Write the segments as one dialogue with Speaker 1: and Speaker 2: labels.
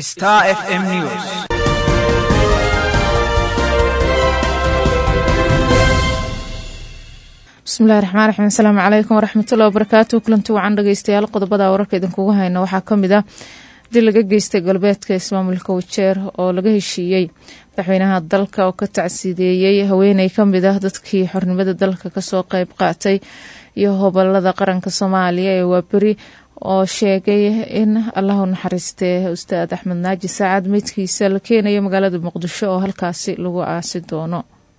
Speaker 1: Star FM News.
Speaker 2: bismillahi raxmaan raxiim asalaamu calaykum waraxmatullahi wabarakaatu kulanti wacan dhegeystayaal qodobada wararka idinkugu hayna waxaa ka mid ah dil laga geystay galbeedka ismaamulka wajeer oo laga heshiiyey madaxweynaha dalka oo ka tacsiideeyey haweeney kamid ah dadkii xornimada dalka kasoo qeyb qaatay iyo hobolada qaranka soomaaliya ee waaberi oo sheegay in allahu naxariistee ustaad axmed naaji saacad meydkiisa la keenayo magaalada muqdisho oo halkaasi lagu aasi doono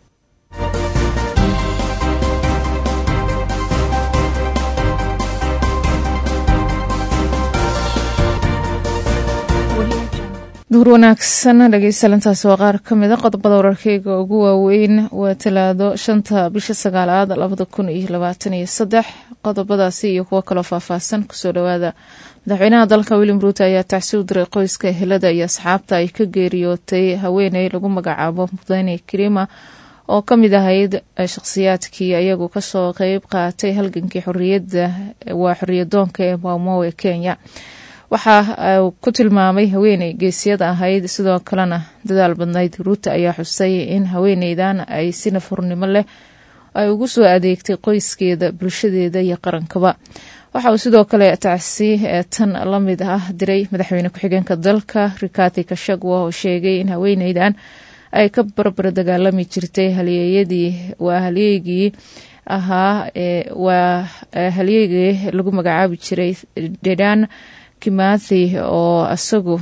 Speaker 2: duur wanaagsan dhegeystayalintaas waa qaar ka mid a qodobada wararkeyga ugu waaweyn waa talaado shanta bisha sagaalaad labada kun iyo labaatan iyo saddex qodobadaasi iyo kuwo kaloo faahfaahsan kusoo dhawaada madaxweynaha dalka william ruuto ayaa tacsi u diray qoyska ehelada iyo asxaabta ay ka geeriyootay haweeney lagu magacaabo mudane karima oo ka mid ahayd shakhsiyaadkii ayagu kasoo qeyb qaatay halgankii xoriyada waa xoriyadoonka ee maumo ee kenya waxaa ku tilmaamay haweeney geesiyada ahayd sidoo kalena dadaal badnayd ruuta ayaa xusay in haweeneydan ay si nafurnimo leh ay ugu soo adeegtay qoyskeeda bulshadeeda iyo qarankaba waxa uu sidoo kale tacsi tan la mid ah diray madaxweyne ku-xigeenka dalka rikati kashagwa oo sheegay in haweeneydan ay ka barbar dagaalami jirtay halyeeyadii waa halyeygii ahaa waa halyeygii lagu magacaabi jiray dedan kimathi oo isagu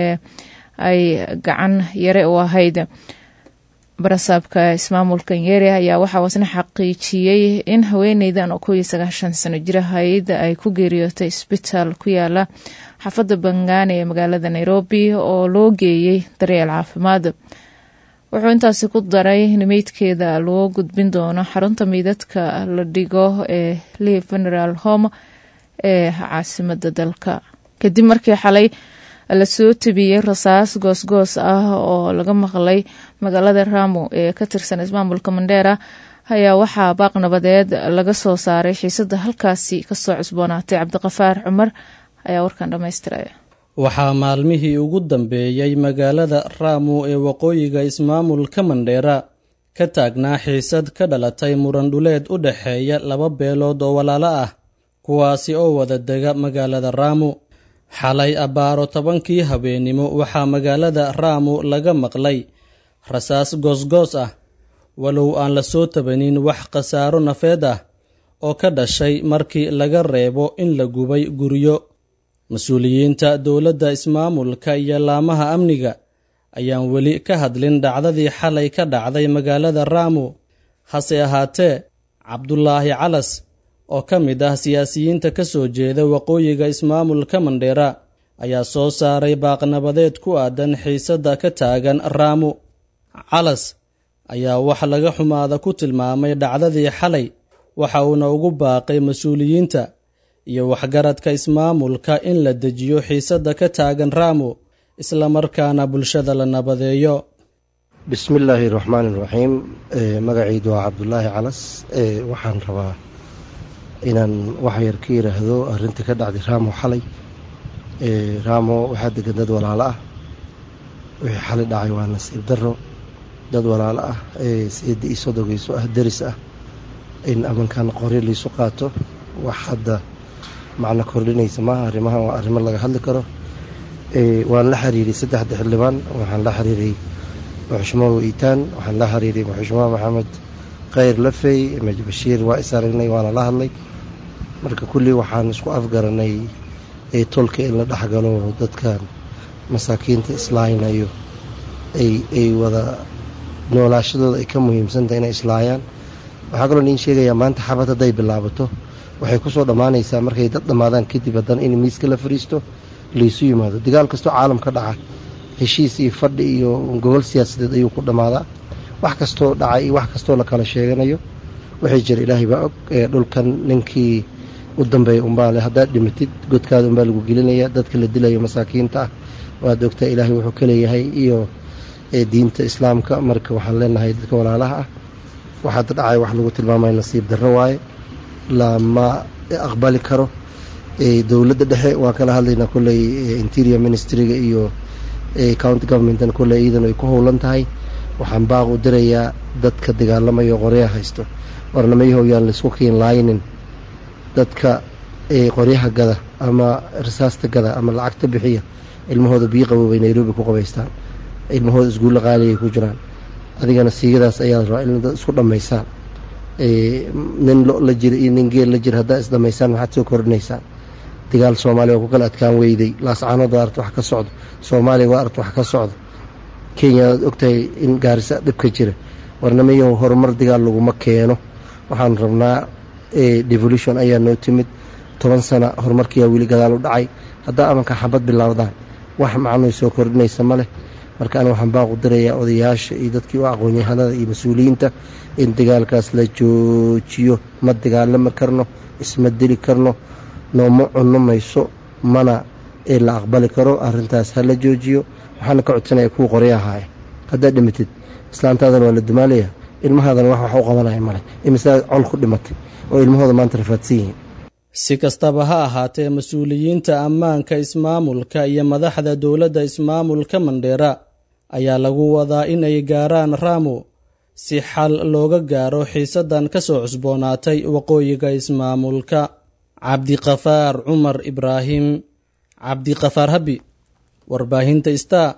Speaker 2: ay gacan yare u ahayd barasaabka ismaamulka nyeri ayaa waxaa wasna xaqiijiyey in haweeneydan oo kow iyo sagaashan sano jir ahayd ay ku geeriyootay isbitaal ku yaala xaafadda bangaane ee magaalada nairobi oo loo geeyey daryeel caafimaad wuxuu intaasi ku daray in meydkeeda loo gudbin doono xarunta meydadka la dhigo ee lee general home ee caasimada dalka kadib markii xalay lasoo tabiyey rasaas goosgoos ah oo laga maqlay magaalada ramo ee ka tirsan ismaamulka mandheera ayaa waxaa baaq nabadeed laga soo saaray xiisada halkaasi kasoo cusboonaatay cabdiqafaar cumar ayaa warkan dhammaystiraya
Speaker 3: waxaa maalmihii ugu dambeeyey magaalada ramo ee waqooyiga ismaamulka mandheera ka taagnaa xiisad ka dhalatay murandhuleed u dhexeeya laba beelood oo walaalo ah kuwaasi oo wada dega magaalada ramo xalay abbaaro tobankii habeennimo waxaa magaalada ramo laga maqlay rasaas goosgoos ah walow aan la soo tabanin wax khasaaro nafeed ah oo ka dhashay markii laga reebo in la gubay guryo mas-uuliyiinta dowladda ismaamulka iyo laamaha amniga ayaan weli ka hadlin dhacdadii xalay ka dhacday magaalada ramo hase ahaatee cabdulaahi calas oo ka mid ah siyaasiyiinta ka soo jeeda waqooyiga ismaamulka mandheera ayaa soo saaray baaqnabadeed ku aadan xiisadda ka taagan ramo calas ayaa wax laga xumaada ku tilmaamay dhacdadii xalay waxa uuna ugu baaqay mas-uuliyiinta iyo waxgaradka ismaamulka in la dejiyo xiisadda ka taagan ramo islamarkaana bulshada la nabadeeyo
Speaker 4: bismillaahi raxmaani raxiim magacaydu waa cabdulaahi calas waxaan rabaa inaan wax yar ka yiraahdo arrinta ka dhacday ramo xalay ramo waxaa degan dad walaalo ah wixii xalay dhacay waa nasiib daro dad walaalo ah seeda io sodogeyso ah deris ah in amankan qoryo laysu qaato wax hadda macno kordhinaysa maaha arrimahan waa arrimo laga hadli karo waan la xiriiray saddexda xildhibaan waxaan la xiriiray muxushmaa iitaan waxaan la xiriiray muxushmaa maxamed khayr lafey maj bashiir waa is aragnay waana la hadlay marka kulli waxaan isku afgaranay tolka in la dhexgalo dadkan masaakiinta islaaynayo ay wada noolaashadooda ay ka muhiimsantahay inay islaayaan waxaa kaloo niin sheegayaa maanta xabad hadday bilaabato waxay kusoo dhammaanaysaa markay dad dhammaadaan kadib haddana in miiska la fariisto laysu yimaado dagaal kastoo caalam ka dhaca heshiis iyo fadhi iyo gobol siyaasadeed ayuu ku dhammaadaa wax kastoo dhacay iyo wax kastoo la kala sheeganayo waxay jira ilaahay baa og dhulkan ninkii u dambeeya unbaale haddaad dhimatid godkaada unbaa lagu gelinaya dadka la dilayo masaakiinta ah waad ogtaa ilaahay wuxuu ka leeyahay iyo diinta islaamka marka waxaan leenahay dadka walaalaha ah waxaada dhacay wax lagu tilmaamaya nasiib darro waaye lama aqbali karo dowladda dhexe waan kala hadlaynaa kolley interior ministryga iyo county governmentan kole iidan ay ku howlan tahay waxaan baaq u dirayaa dadka dagaalamayo qoryaha haysto warnamayahow yaan laisku kiin laaynin dadka qoryaha gada ama rasaasta gada ama lacagta bixiya ilmahooda biyo qaboobay nairobi ku qabaystaan ilmahooda isguulla qaaliay ku jiraan adigana siigadaas ayaad rabaa in dad isku dhammaysaan nin lo la jira iyo nin geel la jira haddaa isdhammaysaan maxaad soo kordhinaysaan dagaal soomaaliya waa ku kala adkaan weyday laascaanood waa arta wax ka socdo soomaaliya waa arta wax ka socdo kenya waad ogtahay in gaarisa dhibka jira warnamayahu horumar dagaal laguma keeno waxaan rabnaa devolution ayaa noo timid toban sana horumarkiyaa weli gadaal u dhacay haddaa amanka xabad bilaawdaan wax macnoy soo kordhinaysa ma leh marka ana waxaan baaqu dirayaa odayaasha iyo dadkii u aqoonyahanada iyo mas-uuliyiinta in dagaalkaas la joojiyo ma dagaalami karno isma dili karno nooma cunno mayso mana la aqbali karo arintaas ha la joojiyo waxaana ka codsanaya kuwa qoryahaaya haddaad dhimatid islaantaadana waa la dumaalaya ilmahaadana wax wax u qabanaya male imisaa col ku dhimatay oo ilmahooda maanta rafaadsan yihiin
Speaker 3: si kastaba ha ahaatee mas-uuliyiinta ammaanka ismaamulka iyo madaxda dowladda ismaamulka mandheera ayaa lagu wadaa in ay gaaraan raamo si xal looga gaaro xiisaddan ka soo cusboonaatay waqooyiga ismaamulka cabdiqafaar cumar ibraahim cabdiqafaar habi warbaahinta star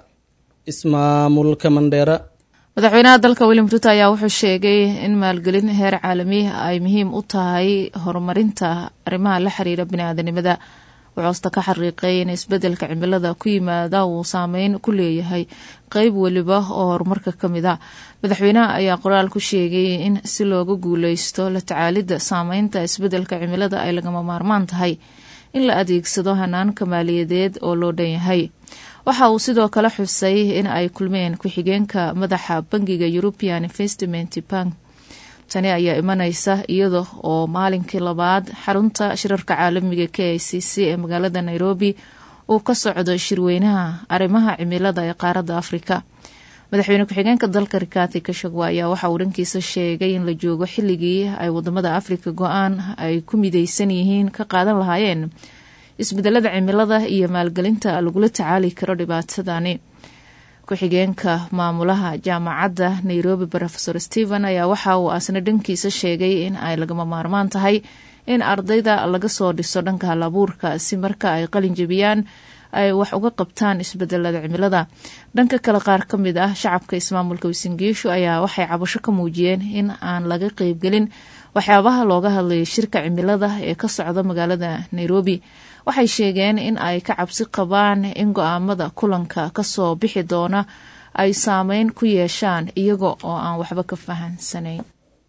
Speaker 3: ismaamulka mandheera
Speaker 2: madaxweynaha dalka william ruto ayaa wuxuu sheegay in maalgelin heer caalami ay muhiim u tahay horumarinta arrimaha la xiriira biniaadanimada wuxuusta ka xariiqay in isbedelka cimilada ku yimaada uu saameyn ku leeyahay qeyb weliba oo horumarka ka mid a madaxweynaha ayaa qoraal ku sheegay in si looga guuleysto la tacaalidda saameynta isbedelka cimilada ay lagama maarmaan tahay in la adeegsado hanaanka maaliyadeed oo loo dhan yahay waxa uu sidoo kale xusay in ay kulmeen ku-xigeenka madaxa bangiga european investment bank tani ayaa imaneysa iyada oo maalinkii labaad xarunta shirarka caalamiga k i c c ee magaalada nairobi uu ka socdo shirweynaha arrimaha cimilada ee qaaradda afrika madaxweyne ku-xigeenka dalka rikati kashagwa ayaa waxa uu dhankiisa sheegay in la joogo xilligii ay wadamada afrika go-aan ay ku mideysan yihiin ka qaadan lahaayeen isbedelada cimilada iyo maalgelinta lagula tacaali karo dhibaatadani ku-xigeenka maamulaha jaamacadda nairobi rofesor stephen ayaa waxa uu asna dhankiisa sheegay in ay lagama maarmaan tahay in ardayda laga soo dhiso dhanka halabuurka si marka ay qalin jebiyaan ay wax uga qabtaan isbedelada cimilada dhanka kale qaar ka mid ah shacabka ismaamulka wisingiishu ayaa waxay cabasho ka muujiyeen in aan laga qeybgelin waxyaabaha looga hadlayay shirka cimilada ee ka socda magaalada nairobi waxay sheegeen in ay ka cabsi qabaan in go-aamada kulanka kasoo bixi doona ay saameyn ku yeeshaan iyaga oo aan waxba ka fahansanayn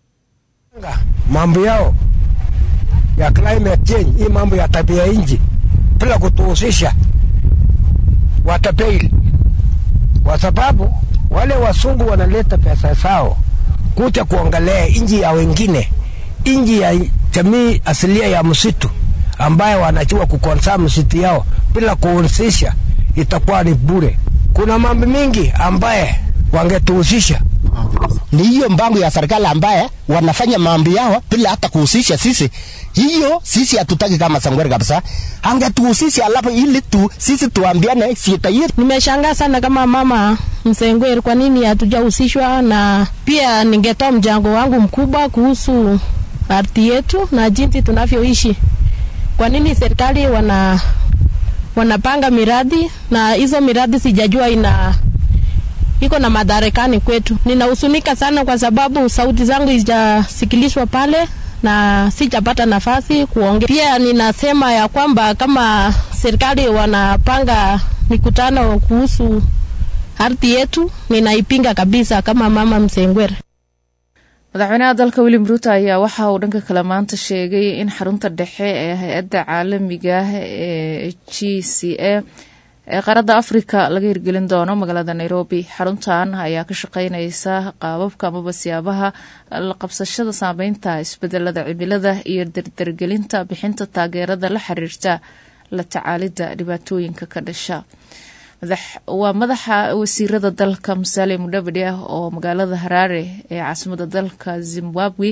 Speaker 1: mambo yao ya climate change hii mambo ya tabia nchi bila kutuhusisha watapeili, kwa sababu wale wasungu wanaleta pesa zao kuja kuangalia nchi ya wengine, nchi ya jamii asilia ya msitu ambayo wanajua kukonsa msitu yao bila kuhusisha, itakuwa ni bure. Kuna mambo mingi ambaye wangetuhusisha
Speaker 5: ni hiyo mpango ya serikali ambaye wanafanya mambo yao bila hata kuhusisha sisi. Hiyo sisi hatutaki kama Sangwere kabisa, angetuhusisha alafu ili tu sisi tuambiane sita yetu.
Speaker 6: Nimeshangaa sana kama mama Msengwere, kwa nini hatujahusishwa? Na pia ningetoa mchango wangu mkubwa kuhusu ardhi yetu na jinsi tunavyoishi. Kwa nini serikali wana wanapanga miradi na hizo miradi sijajua ina iko na madarakani kwetu. Ninahusunika sana kwa sababu sauti zangu hazijasikilishwa pale na sijapata nafasi kuongea. Pia ninasema ya kwamba kama serikali wanapanga mikutano kuhusu ardhi yetu, ninaipinga kabisa kama mama Msengwere.
Speaker 2: madaxweynaha dalka william ruto ayaa waxa uu dhanka kale maanta sheegay in xarunta dhexe ee hay-adda caalamiga ee g c a ee qaaradda afrika laga hirgelin doono magaalada nairobi xaruntan ayaa ka shaqeyneysa qaababka amaba siyaabaha la qabsashada saameynta isbedelada cimilada iyo dardargelinta bixinta taageerada la xiriirta la tacaalidda dhibaatooyinka ka dhasha waa madaxa wasiirada dalka musaale mudhabadhi ah oo magaalada haraare ee caasimada dalka zimbabwe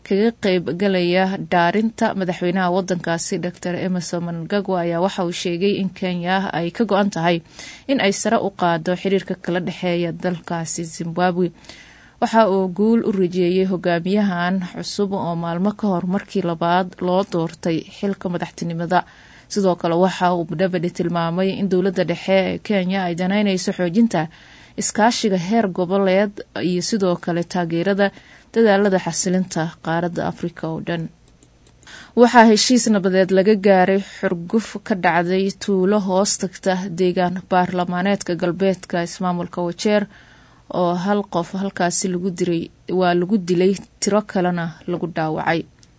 Speaker 2: kaga qeybgalaya dhaarinta madaxweynaha wadankaasi dor emerson mnangagwa ayaa waxa uu sheegay in kenya ay ka go-an tahay in ay sare u qaado xiriirka kala dhexeeya dalkaasi zimbabwe waxa uu guul u rajeeyey hogaamiyahan cusub oo maalmo ka hor markii labaad loo doortay xilka madaxtinimada sidoo kale waxa uu mudavadi tilmaamay in dowladda dhexe ee kenya ay danaynayso xoojinta iskaashiga heer goboleed iyo sidoo kale taageerada dadaalada xasilinta qaaradda afrika oo dhan waxaa heshiis nabadeed laga gaaray xurguf ka dhacday tuulo hoos tagta deegaan baarlamaaneedka galbeedka ismaamulka wajeer oo hal qof halkaasi lagu diray waa lagu dilay tiro kalena lagu dhaawacay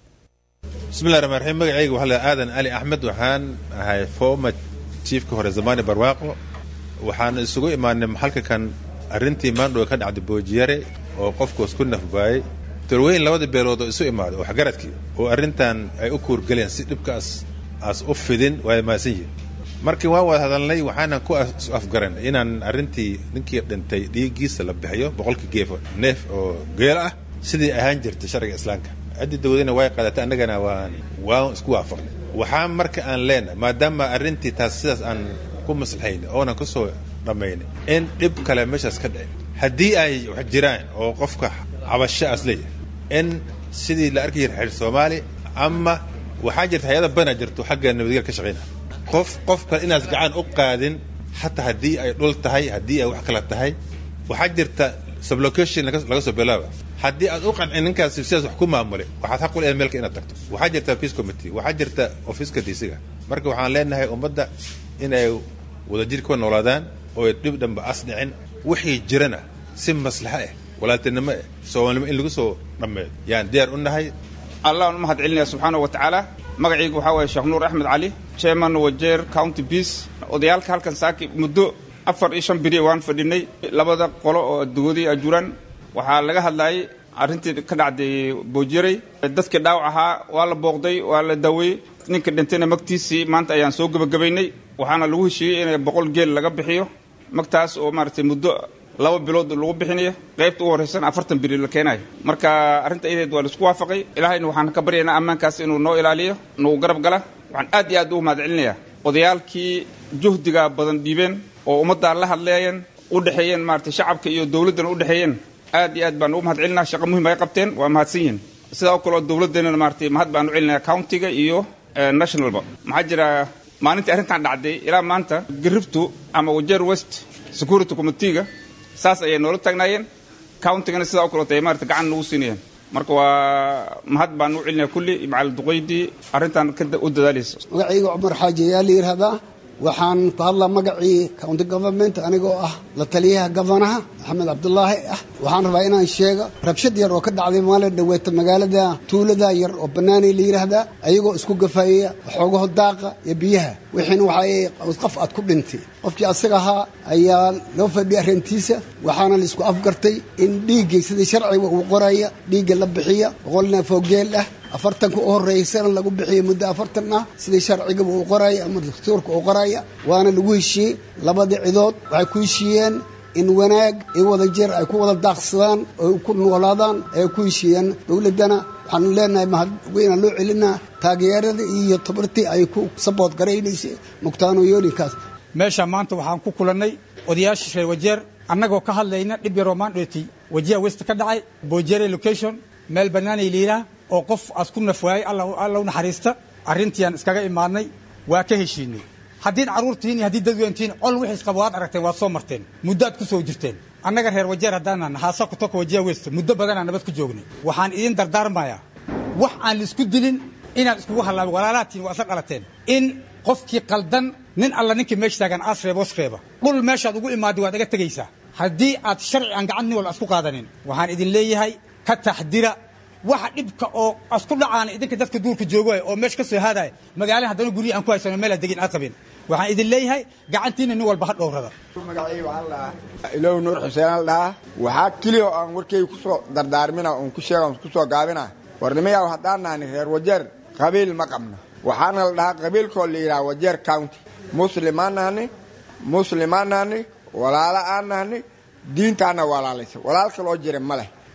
Speaker 7: bismillahi raxmaan raxiim magacayga waxaa la aadan ali axmed waxaan ahay former chiefka hore zamani barwaaqo waxaan isugu imaanay maxalka kan arrintii maandhowe ka dhacday boojiyare oo qofkuos ku nafbaayay tolweyn labada beelood oo isu imaaday oo waxgaradkii oo arrintan ay u kuurgaleen si dhibkaas aas u fidin waa maasan yihin markii waan wada hadalnay waxaanan ku afgaran inaan arrintii ninkii dhintay dhiiggiisa la bixiyo boqolkii geefo neef oo geel ah sidii ahaan jirtay sharciga islaamka ciddii dawladina way qaadatay annagana waan waan isku waafaqnay waxaa marka aan leenahay maadaama arrintii taas sidaas aan ku maslaxaynay oonan ku soo dhammaynay in dhib kale meeshaas ka dhicin haddii ay wax jiraan oo qofka cabasho aas leeyahay in sidii la arki jira xeer soomaali ama waxaa jirta hay-ada bana jirto xagga nabadgel ka shaqaynaya qof qof kale inaas gacan u qaadin xataa haddii ay dhul tahay haddii ay wax kala tahay waxaa jirta sublocation laga soo bilaaba haddii aad u qancin ninkaasi sidaas wax ku maamulay waxaad xaq u leedahay meelka inaad tagto waxaa jirta peace committee waxaa jirta ofiiska diisiga marka waxaan leenahay ummadda inay wadajir ku noolaadaan oo dhib dhanba as dhicin wixii jirana si maslaxo ah walaaltinimo ah soomaalnimo in lagu soo dhammeeyo yaan diyaar u nahay
Speaker 8: allah u mahad celinaya subxaana wa tacaala magacaygu waxaa waye sheekh nuur axmed cali chairman wajeer county peace odayaalka halkan saaki muddo afar iyo shan biri waan fadhinay labada qolo oo dawladii ajuuraan waxaa laga hadlayay arrintii ka dhacday boojiray dadkii dhaawac ahaa waa la booqday waa la daaweeyey ninka dhintayna magtiisii maanta ayaan soo gebagabaynay waxaana lagu heshiiyey in boqol geel laga bixiyo magtaas oo maaragtay muddo laba bilood lagu bixinayo qaybta u horraysan afartan biri la keenayo marka arrinta iyadeed waa laisku waafaqay ilaahayna waxaan ka baryaynaa ammaankaas inuu noo ilaaliyo nagu garab gala waxaan aad iyo aad ugu mahad celinayaa odayaalkii juhdiga badan dhiibeen oo ummaddaa la hadleeyeen u dhexeeyeen maaragtay shacabka iyo dowladdana u dhexeeyeen aad iyo aad baan ugu mahad celinaa shaqa muhim ay qabteen waa mahadsan yihin sidaa oo kaleo dowladdeenana maaragtay mahad baan u celinaya countiga iyo nationalba maxaa jira maalintii arrintan dhacday ilaa maanta gariftu ama wajeer west security committeega saas ayay noola taagnaayeen countigana sidaa o kaleoto ay maarata gacan nagu siinayeen marka waa mahad baan u celinaya kulli macal duqaydii arrintan u dadaalaysa
Speaker 9: magacayga cumar xaaji ayaa la yidhaahdaa waxaan ku hadlaa magacii county government anigoo ah la taliyaha gofanaha maxamed cabdulaahi ah waxaan rabaa inaan sheego rabshad yar oo ka dhacday maalin dhaweeta magaalada tuulada yar oo banaanay la yidhaahdaa ayagoo isku gafaayaya waxoogaho daaqa iyo biyaha wixiina waxaa qof aad ku dhintay qofkii asaga ahaa ayaa loo fadhiyay arrintiisa waxaana laisku afgartay in dhiiggay sidii sharciga uu qoraya dhiigga la bixiya boqol neef oo geel ah afartanka u horreysana lagu bixiyey muddo afartan ah sidii sharcigaba uu qoraya ama dastuurka uu qoraya waana lagu heshiiyey labadii cidood waxay ku heshiiyeen in wanaag iyo wada jeer ay ku wada daaqsadaan oo ku noolaadaan ay ku heshiiyeen dowladdana waxaanu leenahay mahad weynaan loo celinaa taageeradii iyo tabartii ay ku sabood garaynaysay mugtaanooyoolinkaas
Speaker 10: meesha maanta waxaan ku kulannay odayaasha reer wajeer annagoo ka hadlayna dhib yaroo maandhooti wajiha west ka dhacay boojere location meel bannaanay liiraa oo qof aas ku nafwaayay alla u naxariista arrintiiaan iskaga imaadnay waa ka heshiinay haddiid carruurtihiin iyo haddii dadweyntihiin col wixiis qaba waad aragteen waad soo marteen muddo aad ku soo jirteen annaga reer wajeer haddaanan haasa ku toka wajiha west muddo badanaa nabad ku joognay waxaan idiin dardaarmayaa wax aan laisku dilin inaad iskugu hallaabin walaalaatiin waa isla dhalateen in qofkii qaldan nin alla ninkii meesha taagan aas reeba os reeba dhul meeshaad ugu imaadday waad iga tegaysaa haddii aad sharci aan gacan nin walba isku qaadanin waxaan idin leeyahay ka taxdira waxa dhibka oo asku dhacaana idinka dadka duurka joogay oo meesha ka soo haadaya magaalada haddana guryihi aan ku haysano meel aad degin aad qabin waxaan idin leeyahay gacantiina nin walba ha dhowrada
Speaker 11: magacayga waxaa la dhahaa ilow nuur xuseen la dhahaa waxaa keliya oo aan warkayga ku soo dardaarmina oon ku sheega oon ku soo gaabina warnimayaa haddaan nahani reer wajeer qabiil ma qabno waxaana la dhahaa qabiilkoo la yidhaha wajeer county muslimaan nahani muslimaan nahani walaalo aan nahani diintaana walaalaysa walaal kaloo jira ma leh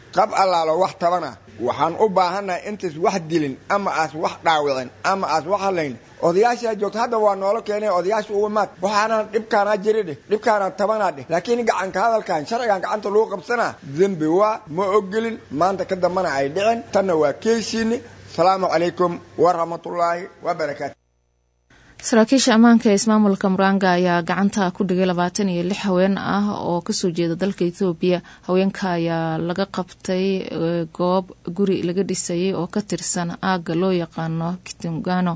Speaker 11: qab allaalo wax tabana waxaan u baahannahay intaas wax dilin ama aas wax dhaawicin ama aas wax halayn odayaashaa joogta hadda waa noola keenay odayaasha uga maad waxaana dhibkaanaa jiri dheh dhibkaanaa tabanaa dheh laakiin gacanka hadalkan sharcigan gacanta lagu qabsanaa dembi waa ma ogolin maanta ka dambana ay dhicin tanna waa keysiini asalaamu calaykum waraxmatullaahi wabarakaatu
Speaker 2: saraakiisha ammaanka ee ismaamulka muranga ayaa gacanta ku dhigay labaatan iyo lix haween ah oo kasoo jeeda dalka ethoobiya haweenka ayaa laga qabtay goob guri laga dhisayay oo ka tirsan aagga loo yaqaano kitungano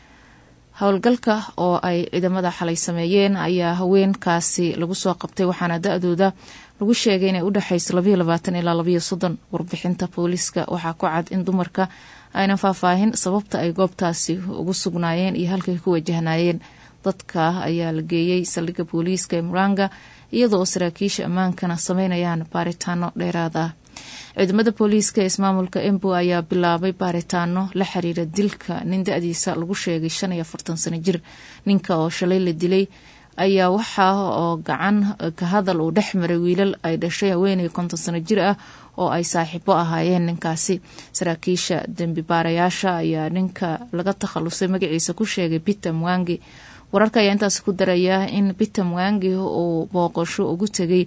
Speaker 2: howlgalka oo ay ciidamada xalay sameeyeen ayaa haweenkaasi lagu soo qabtay waxaana da-dooda lagu sheegay inay u dhexayso labayo labaatan ilaa labayo soddon warbixinta booliiska waxaa ku cad in dumarka aynan faahfaahin sababta ay goobtaasi ugu sugnaayeen iyo halkay ku wajahnaayeen dadka ayaa la geeyey saldhigga booliiska ee muranga iyadoo saraakiisha ammaankana sameynayaan baaritaano dheeraad ah ciidamada booliiska ee ismaamulka embu ayaa bilaabay baaritaano la xiriira dilka nin da-diisa lagu sheegay shan iyo afartan sano jir ninka oo shalay la dilay ayaa waxaa oo gacan ka hadal uu dhex maray wiilal ay dhashay haweeney konton sano jir ah oo ay saaxiibo ahaayeen ninkaasi saraakiisha dembi baarayaasha ayaa ninka laga takhalusay magaciisa ku sheegay peter mwangi wararka ayaa intaas ku daraya in peter mwangi uu booqasho ugu tegay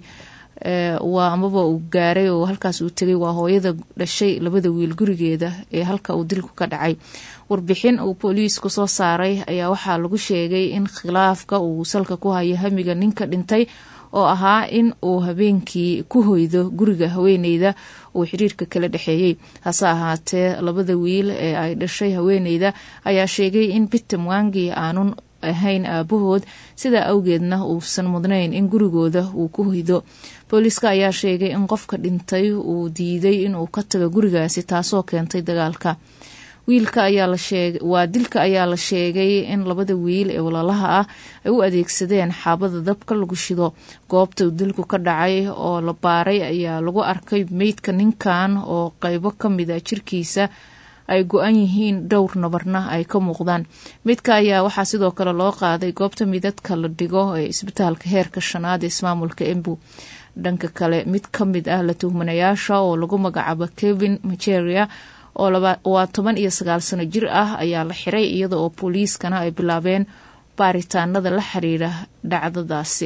Speaker 2: waa amaba uu gaaray oo halkaas uu tegay waa hooyada dhashay labada wiil gurigeeda ee halka uu dilku ka dhacay warbixin uu booliisku soo saaray ayaa waxaa lagu sheegay in khilaafka uu salka ku hayo hamiga ninka dhintay oo ahaa in uu habeenkii ku hoydo guriga haweeneyda uu xiriirka kala dhexeeyey hase ahaatee labada wiil ee ay dhashay haweeneyda ayaa sheegay in peter mwangi aanun ahayn aabahood sidaa awgeedna uusan mudnayn in gurigooda uu ku hoydo booliiska ayaa sheegay in qofka dhintay uu diiday inuu ka tago gurigaasi taasoo keentay dagaalka wiilka ayaa la sheegay waa dilka ayaa la sheegay in labada wiil ee walaalaha ah ay u adeegsadeen xaabada dabka lagu shido goobta uu dilku ka dhacay oo la baaray ayaa lagu arkay meydka ninkan oo qeybo ka mida jirkiisa ay go-an yihiin dhowr nabarna ay ka muuqdaan midka ayaa waxaa sidoo kale loo qaaday goobta midadka la dhigo ee isbitaalka heerka shanaad ee ismaamulka embu dhanka kale mid ka mid ah la tuhmanayaasha oo lagu magacaabo kevin majeria oo waa toban iyo sagaal sano jir ah ayaa la xiray iyada oo booliiskana ay bilaabeen baaritaanada la xiriira dhacdadaasi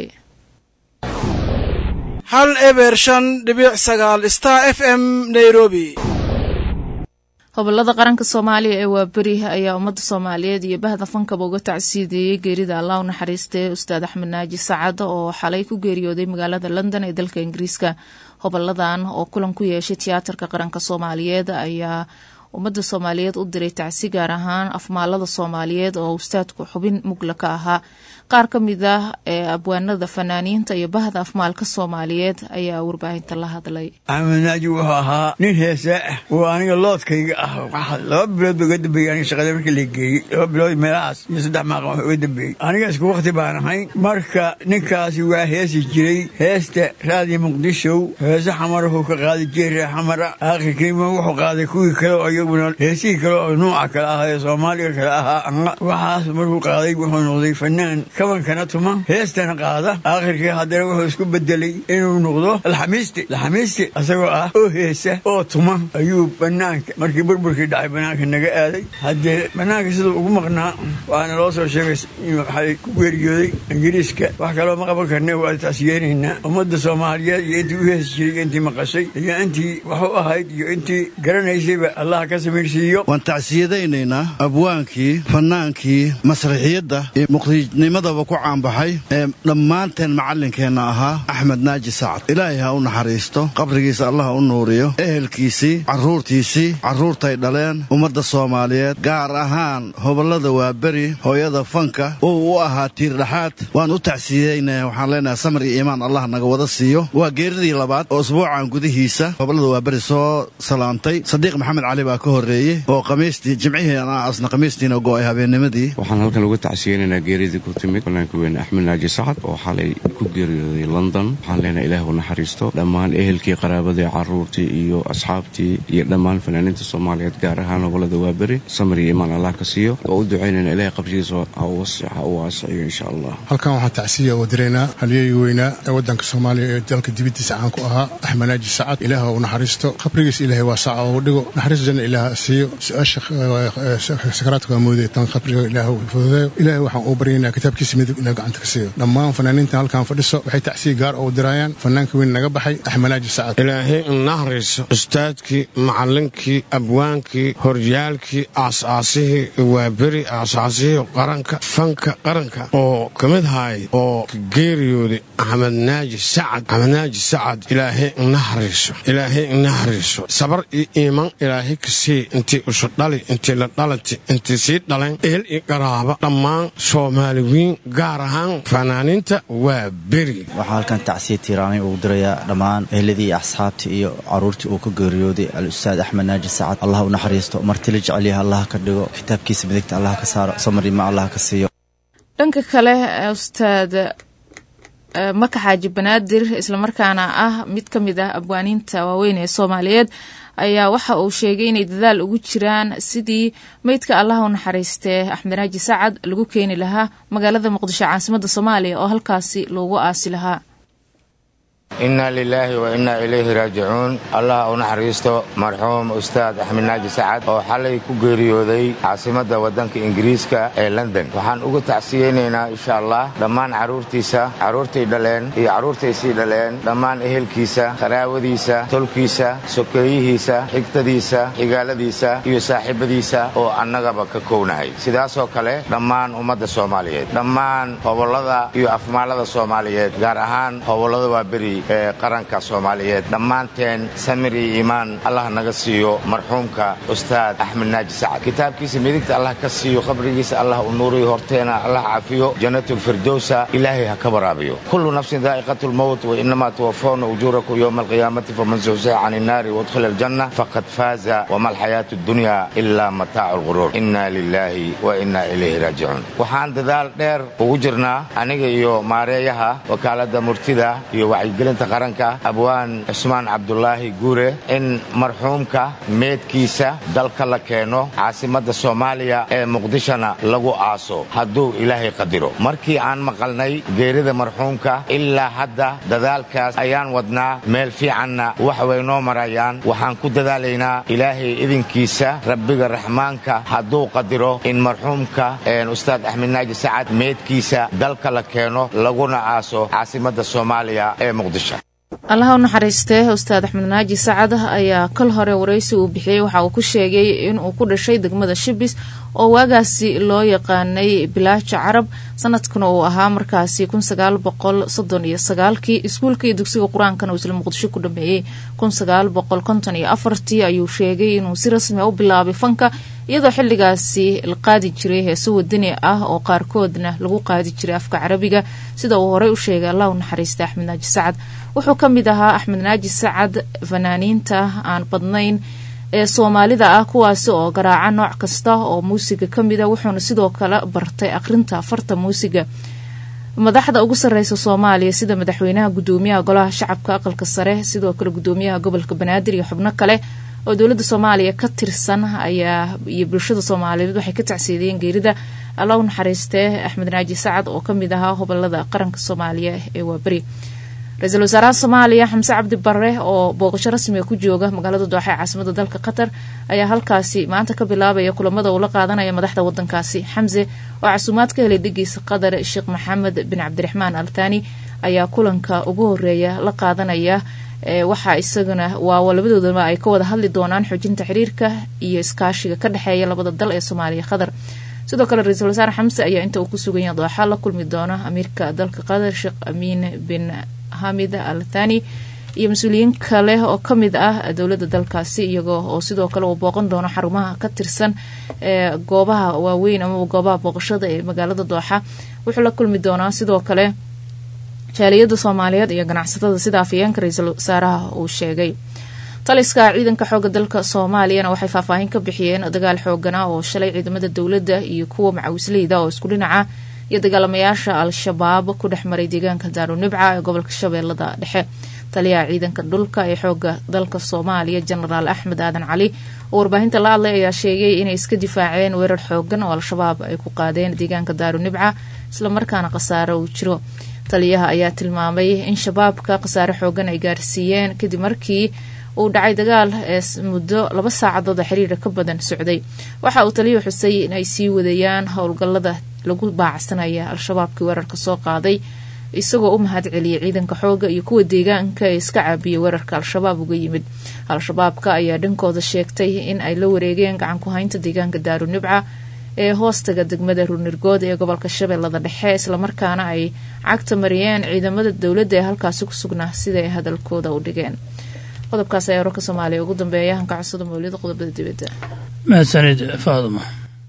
Speaker 12: hal eber shan dhibic sagaal star f m nairobi
Speaker 2: gobolada qaranka soomaaliya ee waaberi ayaa ummadda soomaaliyeed iyo bahda fankaba uga tacsiideeyey geerida allah u naxariistee ustaad axmed naaji sacad oo xalay ku geeriyooday magaalada london ee dalka ingiriiska hoboladan oo kulan ku yeeshay tiyaatarka qaranka soomaaliyeed ayaa ummadda soomaaliyeed u diray tacsi gaar ahaan afmaalada soomaaliyeed oo ustaadku xubin mugla ka ahaa qaar ka mid ah ee abwaanada fanaaniinta iyo bahda afmaalka soomaaliyeed ayaa warbaahinta la hadlay
Speaker 13: axmed naaji wuxuu ahaa nin heesa ah oo aniga loodkayga ah laba bilood ba uga dambeeyey aniga shaqada markii la geeyey laba bilood meelahaas iyo saddex maaqan wax uga dambeeyey aniga isku wakti baan ahayn marka ninkaasi waa heesi jiray heesta raadiyo muqdishow heese xamarahuu ka qaaday jeeree xamara aakhirkiima wuxuu qaaday kuwii kale oo iyaguna heesihii kale oo nuuca kale ahaa ee soomaaliga kale ahaa waxaas markuu qaaday wuxuu noqday fanaan kabankana tuma heestana qaada aakhirkii haddana wuxuu isku bedelay inuu noqdo alxamiisti alxamiisti isagoo ah oo heesa oo tuma ayuu banaanka markii burburkii dhacay banaanka naga aaday haddee banaanka siduu ugu maqnaa waxaana loo soo sheegay inuu xalay ku geeriyooday ingiriiska wax kaloo ma qaban karne waa taas yeenaynaa ummadda soomaaliyeed iyo intii u heesi jiray intii maqashay iyo intii wax u ahayd iyo intii garanaysayba allah ka samirsiiyo
Speaker 14: waan tacsiyadaynaynaa abwaankii fannaankii masraxiyadda iyo muqdinimadaba ku caanbaxay ee dhammaanteen macallinkeenna ahaa axmed naaji sacad ilaahay ha u naxariisto qabrigiisa allah u nuuriyo ehelkiisii carruurtiisii carruurtay dhaleen ummadda soomaaliyeed gaar ahaan hobollada waaberi hooyada fanka uu u ahaa tiirdhaxaad waan u tacsiyaynaya waxaan leenahay samar iyo iimaan allah naga wada siiyo waa geeridii labaad oo usbuucan gudihiisa hobollada waaberi soo salaantay sadiiq maxamed cali baa baa ka horreeyey oo khamiistii jimcihii asna khamiistiina go'ay habeennimadii
Speaker 15: waxaan halkan uga tacsiyeynaynaa geeridii ku timid fanaanka weyne axmed naaji sacad oo xalay ku geeriyooday london waxaan leenahay ilaah u naxariisto dhammaan ehelkii qaraabadii carruurtii iyo asxaabtii iyo dhammaan fanaaniinta soomaaliyeed gaar ahaan gobolada waaberi samir iyo imaan allah ka siiyo oo u ducaynayna ilahay qabshigiisa ha u waasiciyo insha allah
Speaker 16: halkan waxaan tacsiya oo diraynaa halyeeyga weynaa ee waddanka soomaaliya ee dalka dibaddiisa caan ku ahaa axmed naaji sacad ilaah u naxariisto qabrigiisa ilaahay waa saca oo dhigo naxariis janna ilaah siiyo su-aasha sakaraadka waa moodaya tan qabriga ilaah fududeeyo ilaahay waxaan uu baryaynaa kitaabkiisa midib inaa gacanta ka siiyo dhammaan fanaaniintan halkan fadhiso waxay tacsiya gaar oo diraayaan fanaanka weyn naga baxay axmed naaji sacad
Speaker 17: ilaahay naxariiso ustaadkii macallinkii abwaankii horyaalkii aasaasihii waaberi aasaasihii qaranka fanka qaranka oo ka mid haay oo ka geeriyooday axmed naaji sacad axmed naaji sacad ilaahay naxariiso ilaahay naxariiso sabar iyo iiman ilaahay ka sii intii isu dhali intii la dhalanti intii sii dhaleen ehel iyo qaraaba dhammaan soomaaliwiin gaar ahaan fanaaniinta waa beri
Speaker 18: waxaa halkan tacsiya tiiraanay ugu dirayaa dhammaan ehladii iyo asxaabtii iyo caruurtii uu ka geeriyooday al-ustaad axmed naaji sacad allah u naxariisto martila jecelyaha allah ka dhigo kitaabkiisa midigta allah ka saaro samarima allah ka siiyo
Speaker 2: dhanka kale ustaad maka xaaji banaadir islamarkaana ah mid ka mid ah abwaaniinta waaweyn ee soomaaliyeed ayaa waxa uu sheegay inay dadaal ugu jiraan sidii meydka allah u naxariistee axmed naaji sacad lagu keeni lahaa magaalada muqdisho caasimadda soomaaliya oo halkaasi loogu aasi lahaa
Speaker 19: inna lilaahi wa innaa ilayhi raajicuun allah u naxariisto marxuum ustaad axmed naaji sacad oo xalay ku geeriyooday caasimadda waddanka ingiriiska ee london waxaan uga tacsiyeynaynaa insha allah dhammaan carruurtiisa carruurtay dhaleen iyo carruurtay sii dhaleen dhammaan ehelkiisa qaraawadiisa tolkiisa sokeeyihiisa xigtadiisa xigaaladiisa iyo saaxiibadiisa oo annagaba ka kownahay sidaasoo kale dhammaan ummadda soomaaliyeed dhammaan hobollada iyo afmaallada soomaaliyeed gaar ahaan hobollada waa beri ee qaranka soomaaliyeed dhammaanteen samir iyo iimaan allah naga siiyo marxuumka ustaad axmed naaji sacad kitaabkiisa midigta allah ka siiyo qabrigiisa allah u nuuriyo horteena allah cafiyo jannatulfirdowsa ilaahay ha ka waraabiyo kullu nafsin daa'iqatu lmowt wa inamaa tuwafawna ujuurakum yowma alqiyaamati faman zuxzixa can innaari waudkhila aljanna faqad faaza wama alxayaatu addunya ilaa mataacu lquruur inna lilaahi wa inna ilayhi raajicuun waxaan dadaal dheer ugu jirnaa aniga iyo maareeyaha wakaaladda murtida iyo wacyigelinta qaranka abwaan cusmaan cabdulaahi guure in marxuumka meedkiisa dalka la keeno caasimadda soomaaliya ee muqdishona lagu aaso hadduu ilaahay qadiro markii aan maqalnay geerida marxuumka ilaa hadda dadaalkaas ayaan wadnaa meel fiicanna wax way noo marayaan waxaan ku dadaalaynaa ilaahay idinkiisa rabbiga raxmaanka hadduu qadiro in marxuumka ustaad axmed naaji sacad meedkiisa dalka la keeno laguna aaso caasimadda soomaaliya ee muqdisho
Speaker 2: allaha u naxariistee ustaad axmed naaji sacad ayaa kol hore waraysi uu bixiyey waxa uu ku sheegay inuu ku dhashay degmada shibis oo waagaasi loo yaqaanay bilaaja carab sanadkuna uu ahaa markaasi kun sagaal boqol soddon iyo sagaalkii iskuulka iyo dugsiga qur-aankana uu isla muqdisho ku dhameeyey kun sagaal boqol konton iyo afartii ayuu sheegay inuu si rasmi a u bilaabay fanka iyadoo xilligaasi la qaadi jiray heeso wadani ah oo qaarkoodna lagu qaadi jiray afka carabiga sida uu horey u sheegay allah u naxariista axmed naaji sacad wuxuu ka mid ahaa axmed naaji sacad fanaaniinta aan badnayn ee soomaalida ah kuwaasi oo garaaca nooc kasta oo muusiga ka mid a wuxuuna sidoo kale bartay akhrinta farta muusiga madaxda ugu sareysa soomaaliya sida madaxweynaha gudoomiyaha golaha shacabka aqalka sare sidoo kale gudoomiyaha gobolka banaadir iyo xubno kale oo dowladda soomaaliya ka tirsan ayaa iyo bulshada soomaaliyeed waxay ka tacsiidiyeen geerida alla u naxariistee axmed naaji sacad oo kamid ahaa hobolada qaranka soomaaliya ee waaberi ra-iisul wasaaraha soomaaliya xamse cabdi bare oo booqasho rasmiga ku jooga magaalada dooxa ee caasimada dalka qatar ayaa halkaasi maanta ka bilaabaya kulamada uu la qaadanaya madaxda wadankaasi xamse oo casuumaad ka helay dhigiisa qatar sheekh maxamed bin cabdiraxmaan al thani ayaa kulanka ugu horeeya la qaadanaya waxaa isaguna waa labadoodaba ay ka wada hadli doonaan xoojinta xiriirka iyo iskaashiga ka dhexeeya labada dal ee soomaaliya qatar sidoo kale ra-iisul wasaare xamse ayaa inta uu ku suganya dooxa la kulmi doona amiirka dalka qatar sheekh amiin bin hamid al thani iyo mas-uuliyiin kale oo kamid ah dowladda dalkaasi iyagoo oo sidoo kale uu booqan doono xarumaha ka tirsan ee goobaha waaweyn amaba goobaha booqashada ee magaalada dooxa wuxuu la kulmi doonaa sidoo kale jaaliyada soomaaliyeed iyo ganacsatada sida afayeenka ra-iisul wasaaraha uu sheegay taliska ciidanka xooga dalka soomaaliyana waxay faahfaahin ka bixiyeen dagaal xoogana oo shalay ciidamada dowladda iyo kuwa macawisleyda oo isku dhinaca iyo dagaalamayaasha al-shabaab ku dhex maray deegaanka daarunibca ee gobolka shabeellada dhexe taliyaha ciidanka dhulka ee xooga dalka soomaaliya jenaraal axmed aadan cali oo warbaahinta la hadlay ayaa sheegay inay iska difaaceen weerar xoogan oo al-shabaab ay ku qaadeen deegaanka daarunibca islamarkaana khasaare uu jiro taliyaha ayaa tilmaamay in shabaabka khasaare xoogan ay gaarsiiyeen kadib markii uu dhacay dagaal ee muddo laba saacadood oo xiriira ka badan socday waxa uu taliyuhu xusay in ay sii wadayaan howlgallada lagu baacsanaya al-shabaabkii weerarka soo qaaday isagoo u mahad celiyay ciidanka xooga iyo kuwa deegaanka ee iska caabiyay weerarka al-shabaab uga yimid al-shabaabka ayaa dhankooda sheegtay in ay la wareegeen gacan ku haynta deegaanka daarunibca ee hoostaga degmada ruunirgood ee gobolka shabeellada dhexe islamarkaana ay cagta mariyeen ciidamada dowladda ee halkaasi ku sugnaa sida ay hadalkooda u dhigeen qodobkaas ayaa wararka soomaaliya ugu dambeeya hanka codsada mawlida qodobada dibadda
Speaker 20: mahadsanid faaduma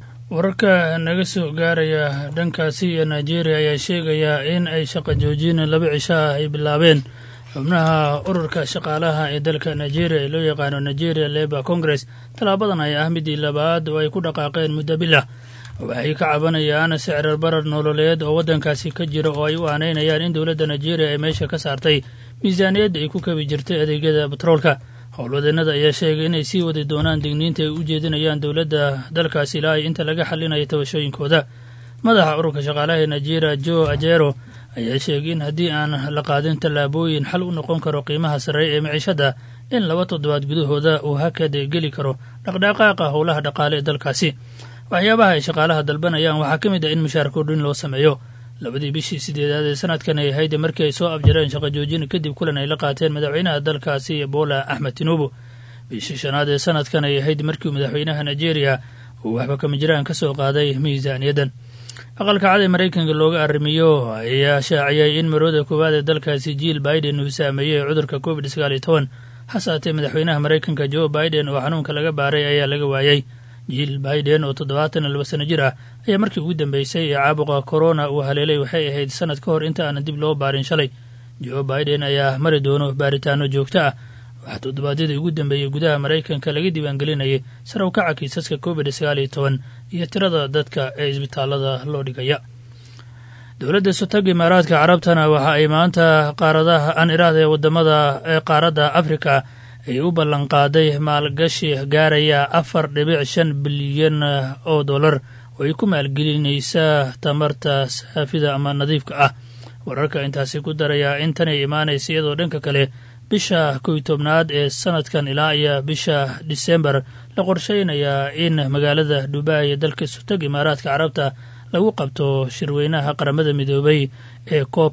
Speaker 20: wararka naga soo gaaraya dhankaasi iyo nigeria ayaa sheegaya in ay shaqa joojin laba cisho ah ay bilaabeen xubnaha ururka shaqaalaha ee dalka nigeria ee loo yaqaano nigeria labor congress tallaabadan ay ah midii labaad oo ay ku dhaqaaqeen muddo bilah waxay ka cabanayaan sicrar barar nololeed oo waddankaasi ka jira oo ay u aanaynayaan in dowladda nigeria ay meesha ka saartay miisaaniyadda ay ku kabi jirtay adeegyada batroolka howlwadeenada ayaa sheegay inay sii wadi doonaan digniinta ay u jeedinayaan dowladda dalkaasi ilaa ay inta laga xalinayo tabashooyinkooda madaxa ururka shaqaalaha ee nigeria jo ajero ayaa sheegay in haddii aan la qaadin tallaabooyin xal u noqon karo qiimaha sarreeya ee miciishadda in laba toddobaad gudahooda uu hakad geli karo dhaqdhaqaaqa howlaha dhaqaale ee dalkaasi waxyaabaha ay shaqaalaha dalbanayaan waxaa ka mid ah in mushaar kordhin loo sameeyo labadii bishii sideedaad ee sanadkan ay ahayd markii ay soo afjareen shaqo joojin kadib kulan ay la qaateen madaxweynaha dalkaasi bola axmed tinubu bishii shanaad ee sanadkan ay ahayd markii madaxweynaha nigeria uu waxba kama jiraan ka soo qaaday miisaaniyaddan aqalka cad ee maraykanka looga arrimiyo ayaa shaaciyay in marooda koowaad ee dalkaasi jiil biden uu saameeyey cudurka covid sagaal iyo toban hasaatee madaxweynaha maraykanka jo biden oo xanuunka laga baaray ayaa laga waayey jiil biden oo toddobaatan iyo laba sano jir ah ayaa markii ugu dambeysay ee caabuqa korona uu haleelay waxay ahayd sanad ka hor inta aanan dib loo baarin shalay jo biden ayaa mari doono baaritaano joogto ah waxaa toddobaadyadii ugu dambeeyey gudaha maraykanka laga diiwaangelinayay sar u kaca kiisaska covid sagaal iyo toban iyo tirada dadka ee isbitaalada loo dhigaya dowladda sotog imaaraadka carabtana waxa ay maanta qaaradaha aan iraahda ee wadamada ee qaaradda afrika ay u ballanqaaday maalgashi gaaraya afar dhibic shan bilyan oo dollar oo ay ku maalgelinaysaa tamarta saafida ama nadiifka ah wararka intaasi ku daraya in tanay imaanaysa iyadoo dhanka kale bisha kow tobnaad ee sanadkan ilaa iyo bisha disembar la qorsheynayaa in magaalada dubai ee dalka sutog imaaraadka carabta lagu qabto shirweynaha qaramada midoobay ee cop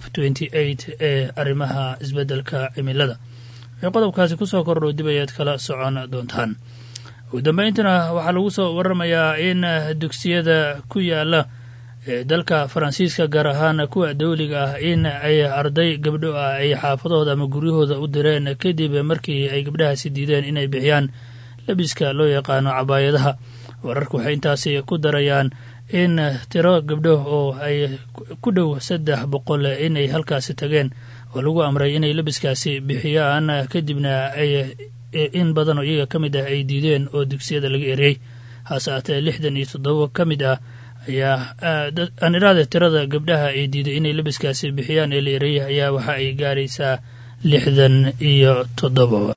Speaker 20: ee arrimaha isbeddelka cimilada waxay qodobkaasi kusoo kordhow dib ayaad kala socon doontaan ugu dambayntana waxaa lagu soo waramayaa in dugsiyada ku yaala ee dalka faransiiska gaar ahaan kuwa dawliga ah in ay arday gabdho ah ay xaafadahooda ama guryahooda u direen kadib markii ay gabdhahaasi diideen inay bixiyaan labiska loo yaqaano cabaayadaha wararku waxay intaasi ku darayaan in tiro gabdho oo ay ku dhow saddex boqol inay halkaasi tageen oo lagu amray inay labiskaasi bixiyaan kadibna ay in badan oo iyaga ka mid ah ay diideen oo dugsiyada laga eriyey hase aatee lixdan iyo toddoba ka mid ah ayaa aan iraada tirada gabdhaha ay diiday inay labiskaasi bixiyaan ee la ereyay ayaa waxa ay gaaraysaa lixdan iyo toddoba